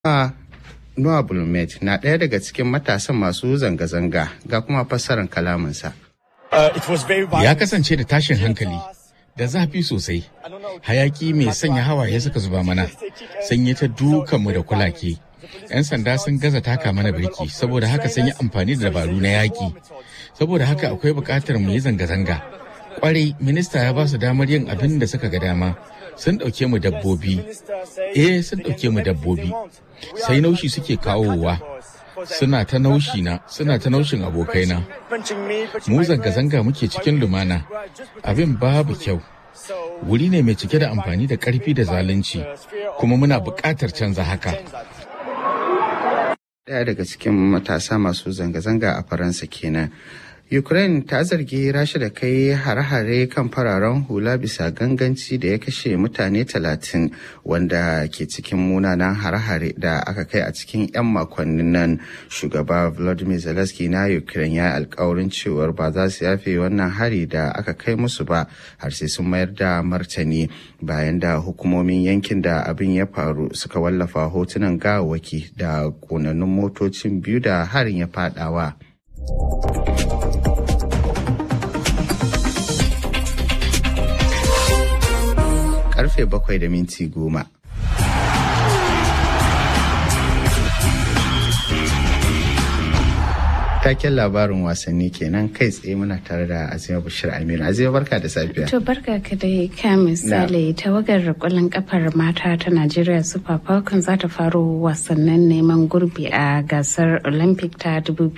Noah Bulmet na ɗaya daga cikin matasan masu zanga-zanga ga kuma fassarar kalaminsa. Ya kasance da tashin hankali da zafi sosai. Hayaki mai sanya hawaye suka zuba mana, sanye ta dukanmu da kulake. 'Yan sanda sun gaza taka mana birki saboda haka sun yi amfani da dabaru na yaƙi. Saboda haka akwai buƙatar mu yi zanga-zanga. Kwarai, minista ya ba su damar yin abin da suka ga dama. Sun ɗauke mu dabbobi. Eh, sun ɗauke mu dabbobi. Sai naushi suke kawowa. Suna ta naushi na, suna ta naushin abokaina. Mu zanga-zanga muke cikin lumana. Abin babu kyau. Wuri ne mai cike da amfani da ƙarfi da zalunci, kuma muna buƙatar canza haka. Ɗaya daga cikin matasa masu zanga-zanga a Faransa kenan. Ukraine ta zargi Rasha da kai hare-hare kan fararen hula bisa ganganci da ya kashe mutane talatin wanda ke cikin munanan hare-hare da aka kai a cikin 'yan makonnin nan. Shugaba Volodymyr Zelensky na Ukraine ya yi alkawarin cewar ba za su yafe wannan hari da aka kai musu ba har sai sun mayar da martani bayan da hukumomin yankin da abin ya faru suka wallafa hotunan gawawaki da ƙonannun motocin biyu da harin ya fadawa. karfe bakwai da minti goma. Taken labarin wasanni kenan kai tsaye muna tare da Azima Bashir Aminu. Azima barka da safiya. To barka ka dai ka misali tawagar kwallon kafar mata ta Najeriya Super Falcons za ta faro wasannin neman gurbi a gasar Olympic ta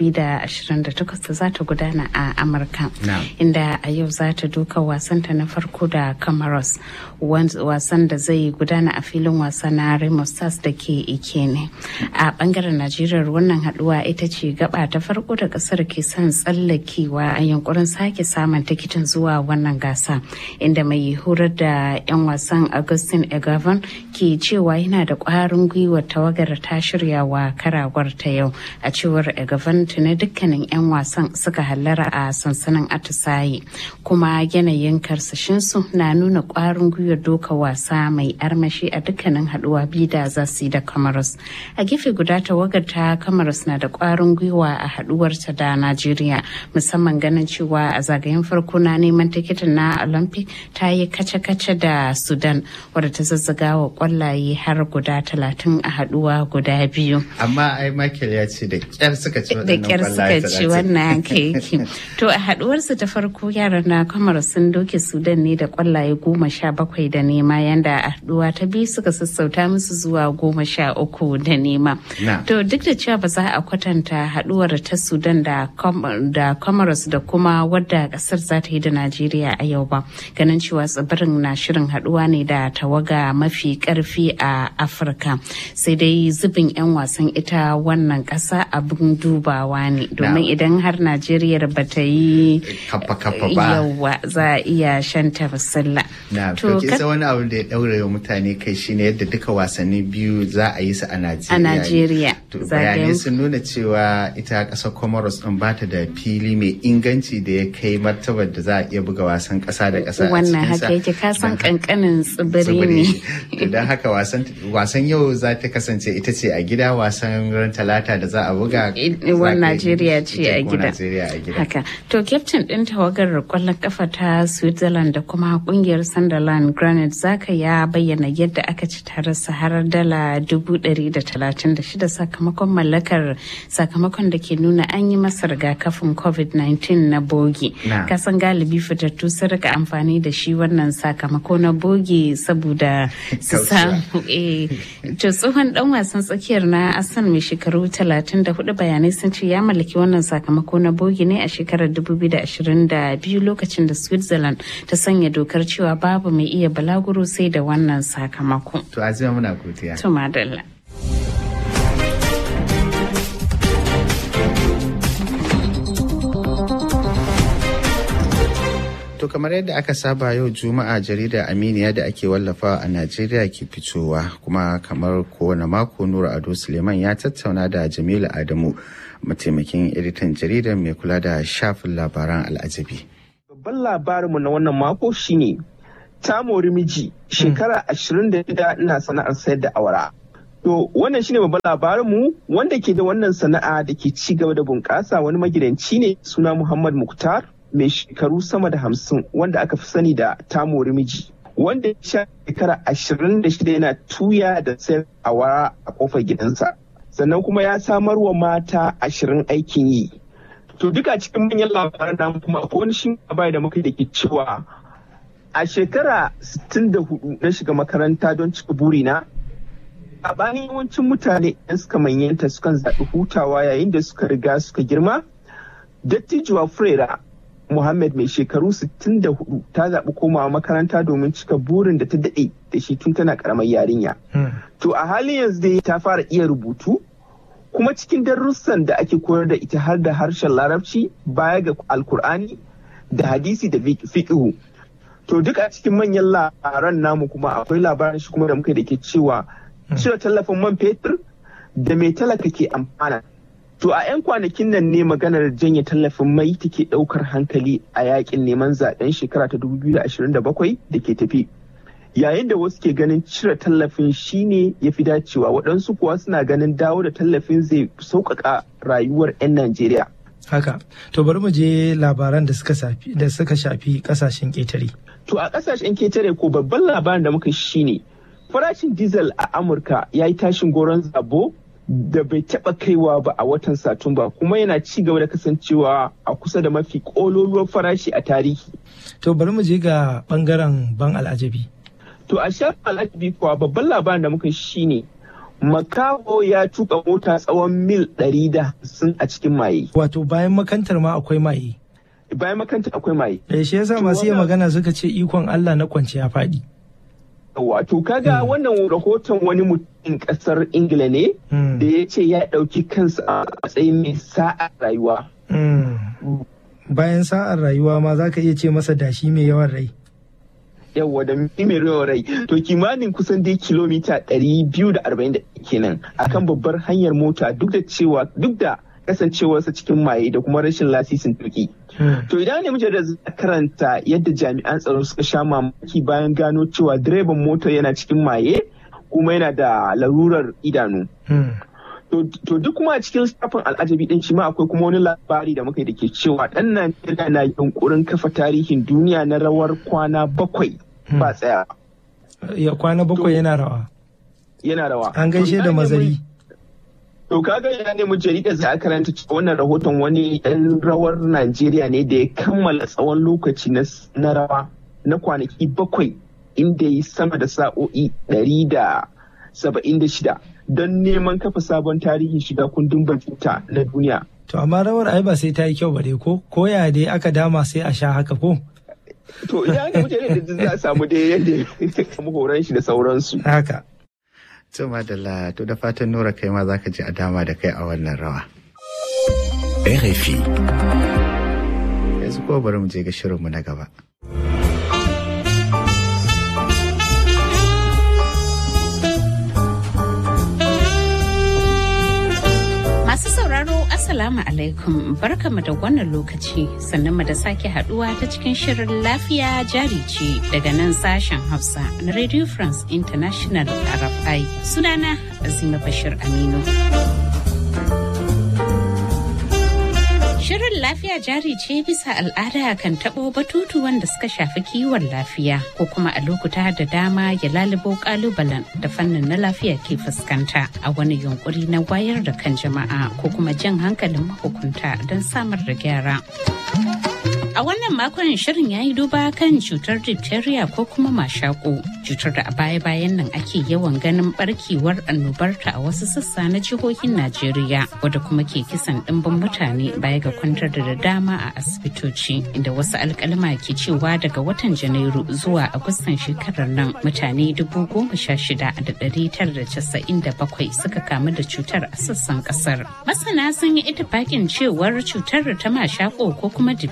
2028 da za ta gudana a Amurka. Inda a yau za ta duka wasanta na farko da Comoros wasan da zai gudana a filin wasa na Remo Stars da ke Ikene. A bangaren Najeriya wannan haduwa ita ce gaba ta farko da kasar ke son tsallakewa a yankurin sake samun tikitin zuwa wannan gasa inda mai horar da 'yan wasan Augustin Egavan ke cewa yana da kwarin gwiwa tawagar ta shirya wa karawar ta yau a cewar Egavan tuni dukkanin 'yan wasan suka hallara a sansanin atisaye kuma yanayin karsashinsu na nuna kwarin gwiwar doka wasa mai armashi a dukkanin haduwa biyu da za su yi da Comoros. A gefe guda tawagar ta Comoros na da kwarin gwiwa a haduwarta da Najeriya musamman ganin cewa a zagayen farko na neman tikitin na Olympic ta yi kace-kace da Sudan wadda ta zazzaga wa kwallaye har guda talatin a haduwa guda biyu. Amma ai Michael ya ce da kyar suka ci Da kyar suka ci wannan yake. To a haduwarsu ta farko yaran na kamar sun doke Sudan ne da kwallaye goma sha bakwai da nema yanda a haduwa ta biyu suka sassauta musu zuwa goma sha uku da nema. To duk da cewa ba za a kwatanta haduwar ta Sudan da da Comoros da kuma wadda kasar za ta yi da Najeriya a yau ba. Ganin cewa tsibirin na shirin haduwa ne da tawaga mafi karfi a Afirka. Sai dai zubin 'yan wasan ita wannan kasa abin dubawa ne. Domin idan har Najeriya ba ta yi yawa za a iya shanta basilla. Na, to kisa wani abu da ya daure wa mutane kai shine yadda duka wasanni biyu za a yi su a Najeriya. A Najeriya. Bayanai sun nuna cewa ita kasar Comoros din ba ta da fili mai inganci da ya kai martabar da za a iya buga wasan kasa da kasa Wannan haka yake kasan kankanin tsibiri ne. Don haka wasan yau za ta kasance ita ce a gida wasan ran talata da za a buga. Wan Najeriya ce a gida. Haka. To kyaftin ɗin tawagar kwallon kafa ta Switzerland da kuma kungiyar Sunderland Granite Zaka ya bayyana yadda aka ci tare har dala dubu ɗari da talatin da shida sakamakon mallakar sakamakon da ke nuna an yi masa rigakafin covid-19 na bogi kasan galibi fitattu sun rika amfani da shi wannan sakamako na bogi saboda su samu to tsohon dan wasan tsakiyar na asan mai shekaru 34 bayanai sun ce ya mallaki wannan sakamako na bogi ne a shekarar 2022 lokacin da switzerland ta sanya dokar cewa babu mai iya balaguro sai da wannan sakamako to azima muna godiya to madalla To kamar yadda aka saba yau Juma'a jarida Aminiya da ake wallafawa a Najeriya ke fitowa kuma kamar kowane mako Nura Ado Suleiman ya tattauna da Jamilu Adamu mataimakin editan jaridar mai kula da shafin labaran al'ajabi. Babban labarinmu na wannan mako shine ta mori miji shekara 26 ina sana'ar sayar da awara. To wannan shine babban labarin mu wanda ke da wannan sana'a da ke ci gaba da bunƙasa wani magidanci ne suna Muhammad Muktar mai shekaru sama da hamsin wanda aka fi sani da tamori miji. Wanda ya sha shekara ashirin da shida yana tuya da sayar awara a kofar gidansa. Sannan kuma ya samar wa mata ashirin aikin yi. To duka cikin manyan labaran namu kuma akwai wani shi da muka da ke cewa a shekara 64 na shiga makaranta don cika burina a bayan yawancin mutane yan suka manyanta sukan zaɓi hutawa yayin da suka riga suka girma dattijuwa frera muhammad mai shekaru 64 ta zaɓi komawa makaranta domin cika burin da ta daɗe da shi tun tana ƙaramar yarinya to a halin yanzu dai ta fara iya rubutu kuma cikin darussan da ake koyar da ita har da harshen larabci baya ga alkur'ani da hadisi da fiqhu to duk a cikin manyan labaran namu kuma akwai labarin shi kuma da muka da ke cewa cire tallafin man fetur da mai talaka ke amfana to a 'yan kwanakin nan ne maganar janye tallafin mai take daukar hankali a yakin neman zaben shekara ta 2027 da ke tafi yayin da wasu ke ganin cire tallafin shine ya fi dacewa waɗansu kuwa suna ganin dawo da tallafin zai sauƙaƙa rayuwar 'yan najeriya haka to bari mu je labaran da suka shafi da suka shafi kasashen ƙetare to a kasashen ketare ko babban labarin da muka shine farashin diesel a amurka ya yi tashin goron zabo da bai taba kaiwa ba a watan satumba kuma yana ci gaba da kasancewa a kusa da mafi kololuwar farashi a tarihi to bari mu je ga bangaren ban al'ajabi to a shafin al'ajabi kuwa babban labarin da muka shine makaho ya tuka mota tsawon mil 150 a cikin maye wato bayan makantar ma akwai maye bayan makantar akwai maye da shi yasa masu iya magana suka ce ikon Allah na kwance ya faɗi wato kaga wannan rahoton wani mutum kasar ingila ne da ya ce ya ɗauki kansa a matsayin mai sa'a rayuwa bayan sa'ar rayuwa ma za ka iya ce masa dashi mai yawan rai yawa da mai yawan rai to kimanin kusan dai kilomita 240 kenan akan babbar hanyar mota duk da cewa duk da kasancewarsa cikin maye da kuma rashin lasisin tuki. To idan ne muke da karanta yadda jami'an tsaro suka sha mamaki bayan gano cewa direban mota yana cikin maye kuma yana da larurar idanu. To duk kuma a cikin shafin al'ajabi din shi ma akwai kuma wani labari da muka yi da ke cewa ɗan Najeriya na yunkurin kafa tarihin duniya na rawar kwana bakwai ba tsaya. Ya kwana bakwai yana rawa. Yana rawa. An gaishe da mazari. To kaga ya nemi jaridar za a karanta cewa wannan rahoton wani ɗan rawar Najeriya ne da ya kammala tsawon lokaci na rawa na kwanaki bakwai inda ya yi sama da sa'o'i ɗari da saba'in da shida don neman kafa sabon tarihin shiga kundin batuta na duniya. To amma rawar ai ba sai ta yi kyau ba dai ko ko ya dai aka dama sai a sha haka ko? To idan aka mutane da za a samu dai yadda ya samu horon shi da sauransu. Haka. To madalla to da fatan Nura kai ma zaka ji a dama da kai a wannan rawa. RFI. Yanzu ko bari mu je ga shirinmu na gaba. Masu sauraro Assalamu alaikum barkamu da wannan lokaci sannan mu da sake haduwa ta cikin shirin lafiya jari ce daga nan sashen Hausa na Radio France International RFI sunana Azima Bashir Aminu. Shirin lafiya jari ce bisa al'ada kan taɓo batutu wanda suka shafi kiwon lafiya ko kuma a lokuta da dama ya lalubo kalubalen da fannin na lafiya ke fuskanta a wani yunkuri na wayar da kan jama'a ko kuma jan hankalin mahukunta don samar da gyara. A wannan makon shirin ya yi duba kan cutar diphtheria ko kuma mashako, cutar da a baya-bayan nan ake yawan ganin barkewar annobarta a wasu sassa na jihohin Najeriya, wadda kuma ke kisan ɗimbin mutane baya ga kwantar da dama a asibitoci, inda wasu alkalima ke cewa daga watan Janairu zuwa Agustan shekarar nan mutane dubu goma sha shida da ɗari tara da casa'in da bakwai suka kamu da cutar a sassan ƙasar. Masana sun yi itifakin cewar cutar ta mashako ko kuma diphtheria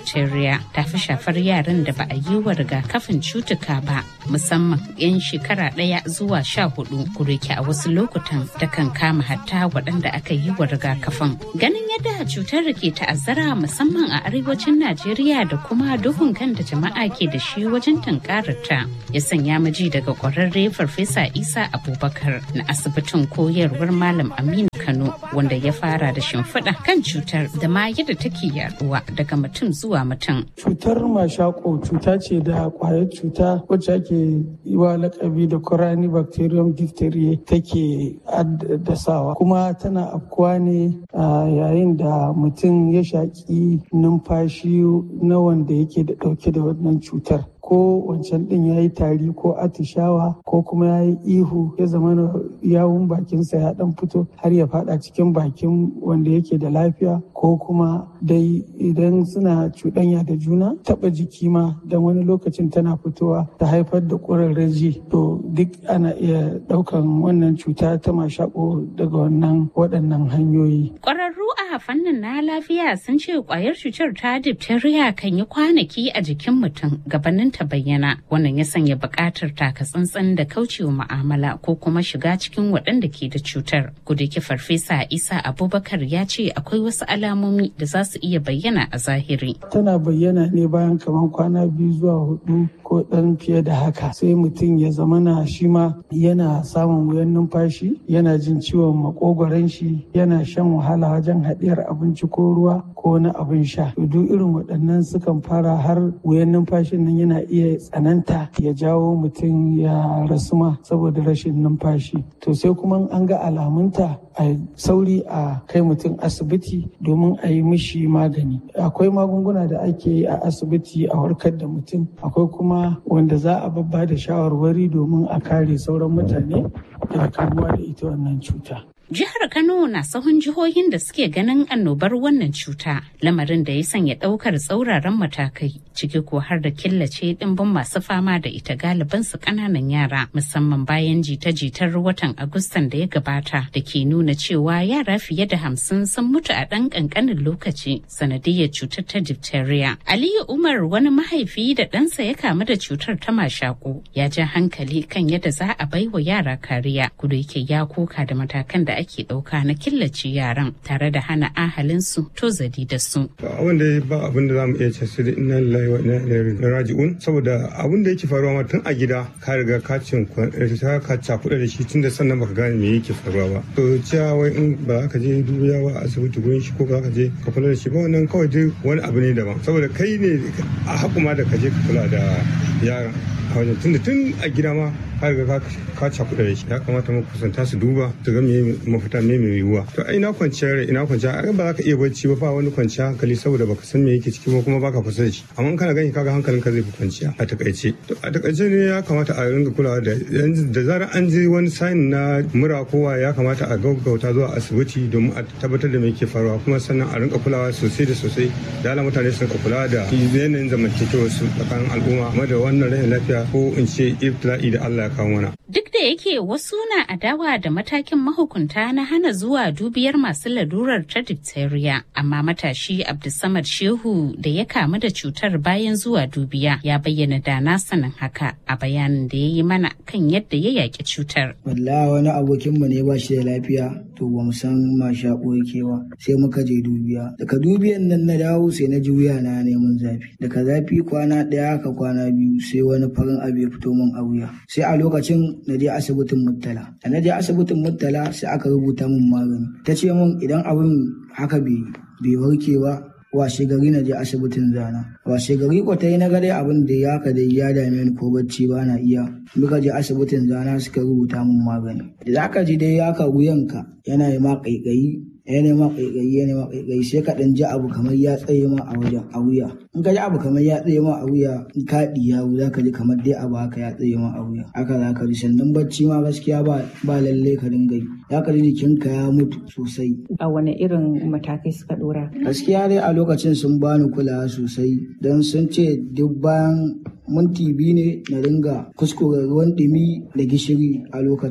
diphtheria ta fi shafar yaran da ba a yi wa rigakafin cutuka ba musamman 'yan shekara ɗaya zuwa sha hudu kureke a wasu lokutan ta kan kama hatta waɗanda aka yi wa rigakafin ganin yadda cutar ke ta'azzara musamman a arewacin najeriya da kuma duhun kan da jama'a ke da shi wajen tunkararta ya sanya miji daga kwararre farfesa isa abubakar na asibitin koyarwar malam aminu kano wanda ya fara da shimfiɗa kan cutar da ma yadda take yaduwa daga mutum zuwa mutum cutar mashako cuta ce da kwayar cuta wacce ake yi wa lakabi da corani bacterium diphtheria take addasawa kuma tana afkuwa ne yayin da mutum ya shaƙi numfashi na wanda yake da ɗauke da wannan cutar ko wancan ɗin ya yi tari ko atishawa ko kuma ya yi ihu ya zama yawun bakinsa ya ɗan fito har ya faɗa cikin bakin wanda yake da lafiya ko kuma dai idan suna cuɗanya da juna taɓa jiki ma don wani lokacin tana fitowa ta haifar da ƙurarraji to duk ana iya ɗaukan wannan cuta ta mashaƙo daga wannan waɗannan hanyoyi. Ƙwararru a fannin na lafiya sun ce ƙwayar cutar ta diphtheria kan yi kwanaki a jikin mutum gabanin ta bayyana wannan ya sanya buƙatar taka tsantsan da kaucewa mu'amala ko kuma shiga cikin waɗanda ke da cutar gudeki farfesa isa abubakar ya ce akwai wasu alamomi da za su iya bayyana a zahiri tana bayyana ne bayan kamar kwana biyu zuwa hudu ko ɗan fiye da haka sai mutum ya zamana shi ma yana samun wuyan numfashi yana jin ciwon makogoron shi yana shan wahala wajen haɗiyar abinci ko ruwa ko wani abin sha duk irin waɗannan sukan fara har wuyan numfashin nan yana iya tsananta ya jawo mutum ya rasu ma saboda rashin numfashi to sai kuma an ga alamunta a sauri a kai mutum asibiti domin a yi mishi magani akwai magunguna da ake yi a asibiti a warkar da mutum akwai kuma wanda za a babba da shawarwari domin a kare sauran mutane daga kamuwa da ita wannan cuta Jihar Kano na sahun jihohin da suke ganin annobar wannan cuta, lamarin da ya sanya ɗaukar tsauraran matakai, ciki ko har da killace ɗimbin masu fama da ita galiban su ƙananan yara, musamman bayan jita-jitar watan Agustan da ya gabata da ke nuna cewa yara fiye da hamsin sun mutu a ɗan ƙanƙanin lokaci sanadiyar cutar ta diphtheria. Aliyu Umar wani mahaifi da ɗansa ya kamu da cutar ta mashaƙo ya ja hankali kan yadda za a baiwa yara kariya, kuda yake ya koka da matakan da ake ɗauka na killace yaran tare da hana ahalinsu tozali da su. Abin da ba abin da za mu iya ce su da ina lillahi wa ina ilaihi raji'un saboda abin da yake faruwa ma tun a gida ka riga ka cin ka cakuɗa da shi tun da sannan baka gane me yake faruwa ba. To cewa wai in ba ka je dubiya ba a asibiti gurin shi ko ka je ka kula da shi ba wannan kawai dai wani abu ne daban saboda kai ne a hakuma da ka je ka kula da yaran. a wajen tun da tun a gida ma ka riga ka cakuɗa da shi ya kamata mu kusanta su duba su ga me mafita me mai yiwuwa to ai ina kwanciyar rai ina kwanciyar ai ba za ka iya bacci ba ba wani kwanciyar hankali saboda baka san me yake ciki ba kuma baka kusa da shi amma in kana gani kaga hankalinka zai fi kwanciya a takaice to a takaice ne ya kamata a ringa kulawa da da zarar an je wani sign na mura kowa ya kamata a gaggauta zuwa asibiti domin a tabbatar da me yake faruwa kuma sannan a rinka kulawa sosai da sosai da ala mutane su rinka kula da yanayin zamantakewar su tsakanin al'umma game da wannan rashin lafiya ko in ce ibtila'i da Allah ya kawo mana. Duk da yake wasu na adawa da matakin mahukunta na hana zuwa dubiyar masu lalurar ta diphtheria, amma matashi Abdulsamad Shehu da ya kamu da cutar bayan zuwa dubiya ya bayyana da na sanin haka a bayanin da ya yi mana kan yadda ya yaƙi cutar. Wallahi wani abokinmu ne ba shi da lafiya to ba mu san ma shaƙo yake ba sai muka je dubiya. Daga dubiyan nan na dawo sai na ji wuya na neman zafi. Daga zafi kwana ɗaya haka kwana biyu sai wani farin abu ya fito min a wuya. Sai a lokacin na je asibitin Murtala. Da na je asibitin Murtala sai aka rubuta min magani. Ta ce min idan abin haka bai warke ba washe gari na je asibitin zana washe gari ko ta yi na gade abin da ya ka dai ya dame ni ko bacci ba na iya muka je asibitin zana suka rubuta min magani da za ka ji dai ya ka wuyanka yana yi ma kaikayi ya nema kaikayi ya nema kaikayi sai ka dan ji abu kamar ya tsaye ma a wajen a wuya in ka ji abu kamar ya tsaye ma a wuya in ka diya za ka ji kamar dai abu haka ya tsaye ma a wuya haka za ka ji sannan bacci ma gaskiya ba ba lalle ka dinga yi za ka ji jikinka ya mutu sosai a wani irin matakai suka dora gaskiya dai a lokacin sun bani kulawa sosai don sun ce duk bayan minti biyu ne na ringa kuskure ruwan ɗumi da gishiri a lokacin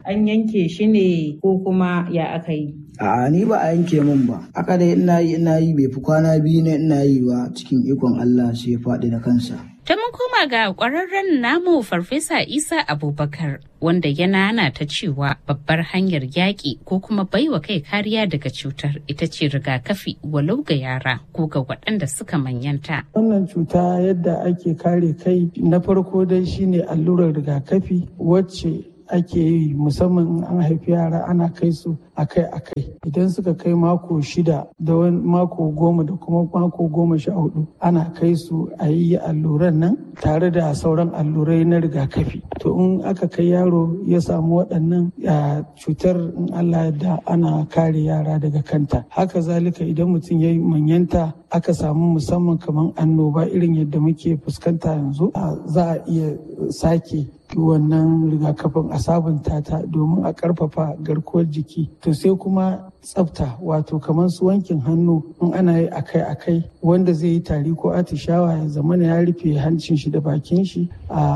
an yanke shi ne ko kuma ya aka yi A'a ni ba a yanke min ba. Aka dai ina yi ina yi bai fi kwana biyu ne ina yi ba cikin ikon Allah sai ya faɗi da kansa. Ta mun koma ga ƙwararren namu Farfesa Isa Abubakar wanda ya nana ta cewa babbar hanyar yaƙi ko kuma baiwa kai kariya daga cutar ita ce rigakafi walau ga yara ko ga waɗanda suka manyanta. Wannan cuta yadda ake kare kai na farko dai shine allurar rigakafi wacce ake yi musamman an haifi yara ana kai su akai-akai idan suka kai mako shida da wani mako goma da kuma mako goma sha hudu ana kai su a yi alluran nan tare da sauran allurai na rigakafi to in aka kai yaro ya samu waɗannan cutar in allah da ana kare yara daga kanta haka zalika idan mutum ya yi manyanta aka samu musamman kamar annoba irin yadda muke fuskanta yanzu za a iya sake wannan rigakafin a sabunta ta domin a karfafa garkuwar jiki to sai kuma tsafta wato kamar su wankin hannu in ana yi akai-akai wanda zai yi tari ko atishawa ya zamana ya rufe hancin shi da bakin shi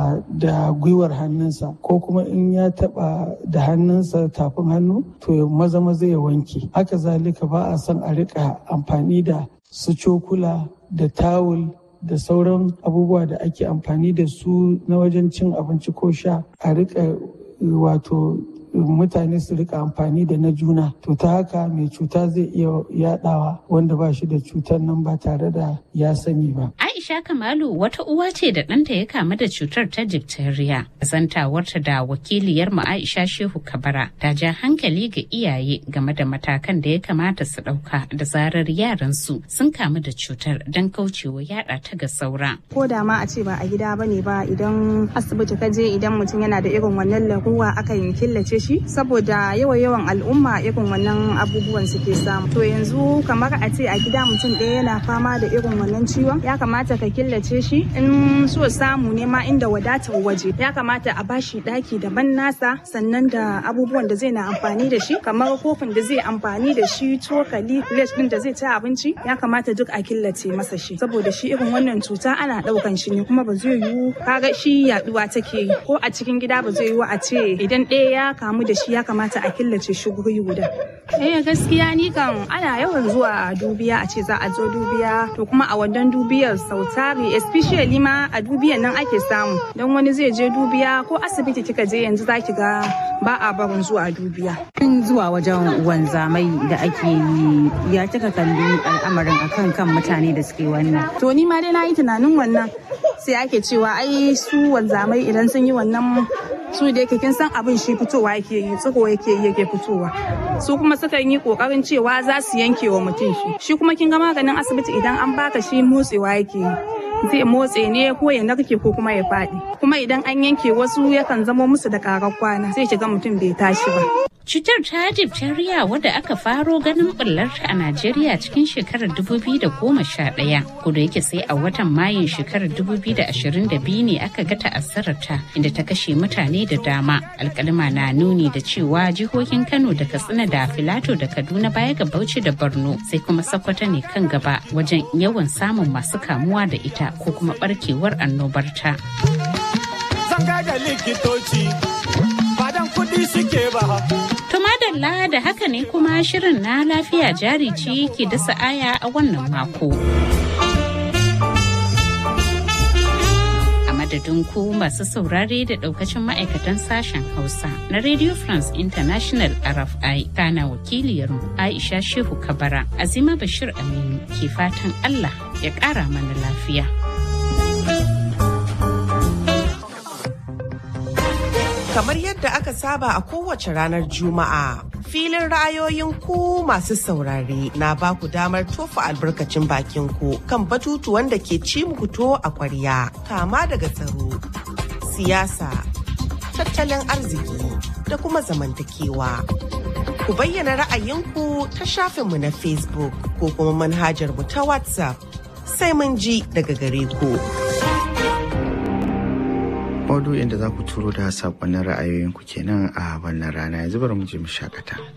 da gwiwar hannunsa ko kuma in ya taba da hannunsa tafin hannu to ya maza maza ya wanke haka zalika ba a son a rika amfani da su cokula da tawul da sauran abubuwa da ake amfani da su na wajen cin abinci ko sha a rika wato mutane su rika amfani da na juna to ta haka mai cuta zai iya yadawa wanda ba shi da cutar nan ba tare da ya sani ba. Aisha Kamalu wata uwa ce da ɗanta ya kamu da cutar ta diphtheria. Zantawarta da wakiliyar mu Aisha Shehu Kabara ta ja hankali ga iyaye game da matakan da ya kamata su ɗauka da zarar yaran su sun kamu da cutar don kaucewa yada ta ga saura. Ko da ma a ce ba a gida bane ba idan asibiti ka je idan mutum yana da irin wannan laruwa aka yin killace shi saboda yawa yawan al'umma irin wannan abubuwan suke samu. To yanzu kamar a ce a gida mutum ɗaya yana fama da irin wannan ciwon ya kamata ka killace shi in so samu ne ma inda wadatar waje ya kamata a bashi daki daban nasa sannan da abubuwan da zai na amfani da shi kamar kofin da zai amfani da shi cokali plate din da zai ci abinci ya kamata duk a killace masa shi saboda shi irin wannan cuta ana daukan shi ne kuma ba zai yiwu kaga shi yaduwa take yi ko a cikin gida ba zai yiwu a ce idan ɗaya ya kamu da shi ya kamata a killace shi guri guda eh gaskiya ni kan ana yawan zuwa dubiya a ce za a zo dubiya to kuma a wannan dubiyar sau tari especially ma a dubiyan nan ake samu don wani zai je dubiya ko asibiti kika je yanzu za ki ga ba a barin zuwa dubiya. Tun zuwa wajen wanzamai da ake yi ya kika kalli al'amarin akan kan mutane da suke wannan. To ni ma dai na yi tunanin wannan sai ake cewa ai su wanzamai idan sun yi wannan su da yake kin san abin shi fitowa yake yi tsiko yake yi yake fitowa su kuma sukan yi kokarin cewa za su yanke wa mutum shi shi kuma kin ga maganin asibiti idan an baka shi motsewa yake yi zai motse ne ko ya narke ko kuma ya faɗi kuma idan an yanke wasu yakan zamo musu da karar kwana sai shiga mutum bai tashi ba Cutar ta diphtheria wadda aka faro ganin bullarta a Najeriya cikin shekarar 2011 kuda yake sai a watan Mayun shekarar 2022 ne aka ga ta'azzararta inda ta kashe mutane da dama. Alkalima na nuni da cewa jihohin Kano da Katsina da Filato da Kaduna baya ga Bauchi da Borno sai kuma Sokoto ne kan gaba wajen yawan samun masu kamuwa da ita ko kuma barkewar annobarta. Zan da likitoci badan kuɗi suke ba. To madalla da haka ne kuma shirin na lafiya jari ce ke dasa aya a wannan mako. A madadin ku masu saurare da daukacin ma'aikatan sashen Hausa na Radio France International RFI kana wakiliyarmu Aisha Shehu Kabara Azima Bashir Aminu ke fatan Allah ya ƙara mana lafiya. kamar yadda aka saba a kowace ranar juma'a filin ra'ayoyin ku masu saurare na ba ku damar tofa albarkacin bakin ku kan batutuwan da ke ci muku to a kwarya kama daga tsaro siyasa tattalin arziki da kuma zamantakewa ku bayyana ra'ayinku ta shafinmu na facebook ko kuma manhajar mu ta whatsapp sai mun ji daga gare ku. maudu'in da za ku turo da saƙonnin ra'ayoyinku kenan a wannan rana yanzu bari mu je mu shakata.